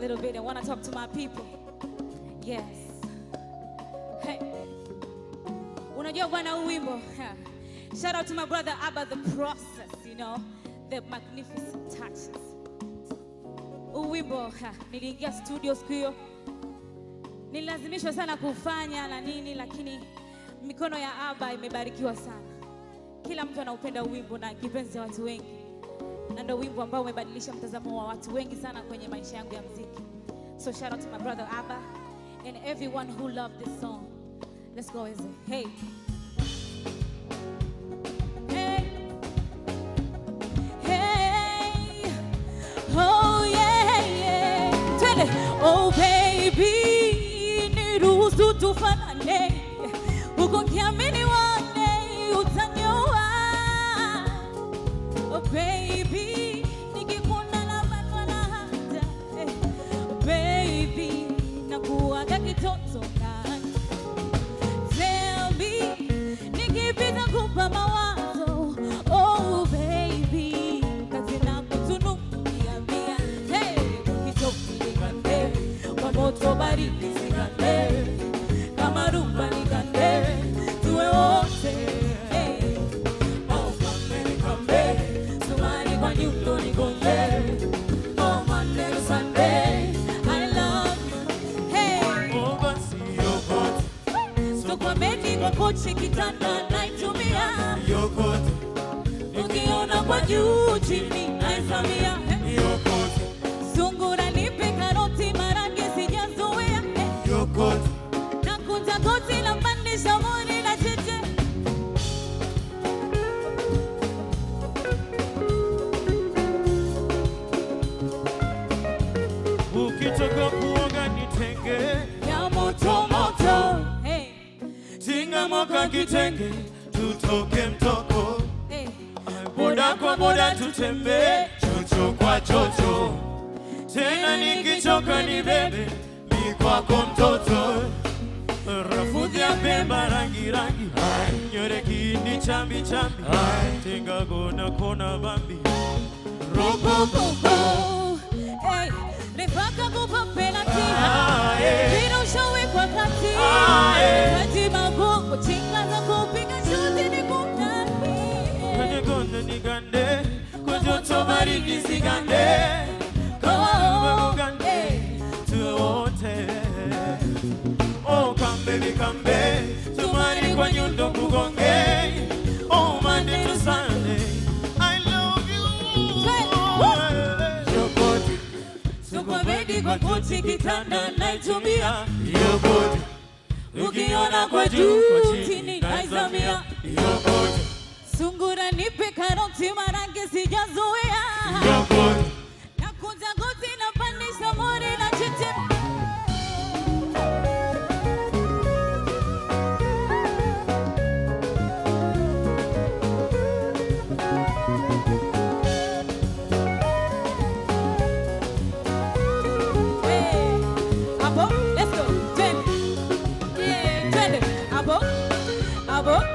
little bit. I want to talk to my people. Yes. Hey. Unajua bwana huu wimbo. ha. Shout out to my brother Abba the process, you know, the magnificent touches. Huu wimbo ha, niliingia studio siku hiyo. Nililazimishwa sana kufanya na nini lakini mikono ya Abba imebarikiwa sana. Kila mtu anaupenda huu wimbo na kipenzi cha watu wengi na ndo wimbo ambao umebadilisha mtazamo wa watu wengi sana kwenye maisha yangu ya mziki. So shout out to my brother Abba and everyone who loved this song. Let's go Eze. Hey. Hey. Hey. Oh yeah, yeah. Twende. Oh baby, niruhusu tufanane. Huko kiamini wane utanyoa. Oh baby, nikikuna na banwa na hata eh. Baby, nakuaga kitoto ndani. Tell me, nikipita kupa mawazo. Oh baby, kazi na kutunukia mia. Hey, ukitoki nikande, kwa moto baridi zikande. Kama rumba nikande, tuwe wote. Hey. Oh, come, come, Sumari kwa nyundo nigonge. Oh, Monday to Sunday, I love you. Hey. Oh, basi yokote, Stokwameni kwa kochi kitanda naitumia, yokote, ukiona kwa juu chini naizamia. yokote, Sungura nipe karoti marangi sijazoea, eh. yokote, na kunja goti la pandisha mori na cheche. ukitoka kuoga nitenge, ya moto moto. Hey, tinga moka kitenge, tutoke mtoko, hey. boda kwa boda tutembe, chocho kwa chocho, tena nikichoka ni bebe, mi kwako mtoto, rafudhi ya pemba rangi rangi, nyore kindi chambi chambi, tinga kona kona bambi, roko Kuku, hey, refaka kupa penalty. Ah, eh. Mpira ushawekwa kati. Ah, eh. Kati magongo, chinga za kupiga shuti ni kunani. kwenye kona nigande, kwa joto baridi sigande, kama Oh, ugande, eh. tuwe wote. Oh, come baby, come baby, tumani kwa nyundo kugonge. Oh, Monday to Sunday, I love you. Yokote, Tuko ready kwa kochi kitanda naitumia. yokote, Ukiona kwa juu, chini naizamia. Yokote, Sungura nipe karoti marangi sijazoea. yokote. Nakunja goti na pandisha mori na cheche. Hey, abo, let's go. Twende. Yeah, twende. Abo, abo,